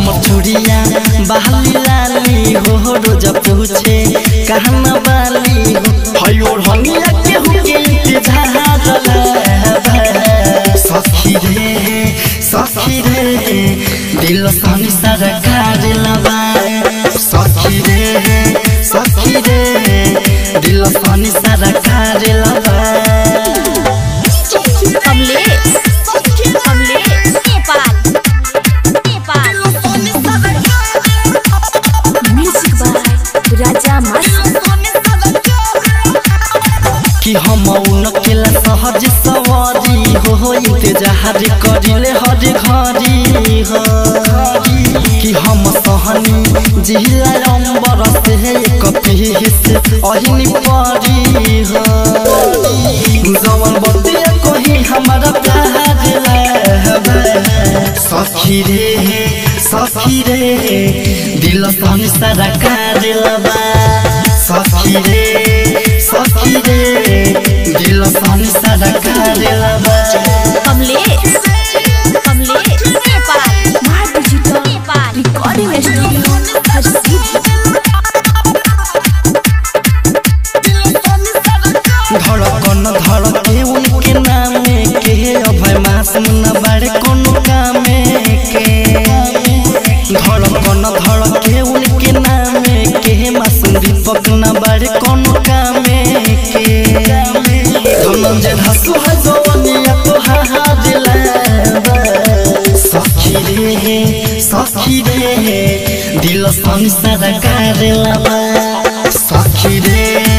हम चुड़िया बहली लाली हो रोज पूछे कहना बाली हो हयो हनिया के हुके इंतजार सखी रे सखी रे दिल सनी सरकार लबा सखी रे सखी रे दिल सनी सरकार लबा कमलेश कमलेश नेपाल नेपाल म्यूजिक बाय राजा मस्त कि हम उनकेला सहज सवारी हो हो इंतजार करिले हर घड़ी हो कि हम सहनी जिला अंबर से एक पीस अहिनी परी हो जवन बतिया कोही हमारा प्यार लहबे सखी रे सखी रे दिल सन सारा कार लबा सखी रे सखी रे दिल सन सारा कार लबा कमलेश कमलेश नेपाल मार डिजिटल नेपाल रिकॉर्डिंग स्टूडियो हर सीधी धड़कन धड़के उनके नामे के अभय मासूम न बड़े कोनो कामे के धड़कन धड़के उनके नामे के मासूम दीपक न बड़े कोनो कामे के धनंजय धसु है जवनिया तो हाहा दिला सखी रे सखी रे दिल संसार कर लबा सखी रे